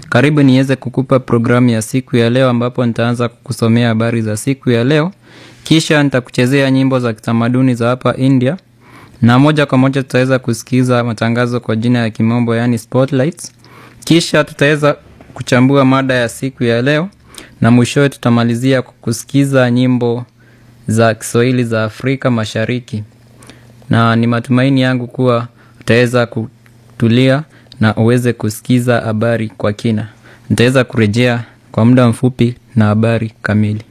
Karibu niweze kukupa programu ya siku ya leo ambapo nitaanza kukusomea habari za siku ya leo. Kisha nitakuchezea nyimbo za kitamaduni za hapa India. Na moja kwa moja tutaweza kusikiza matangazo kwa jina ya kimombo yani spotlights. Kisha tutaweza kuchambua mada ya siku ya leo na mwishowe tutamalizia kusikiza nyimbo za Kiswahili za Afrika Mashariki. Na ni matumaini yangu kuwa utaweza kutulia na uweze kusikiza habari kwa kina. Nitaweza kurejea kwa muda mfupi na habari kamili.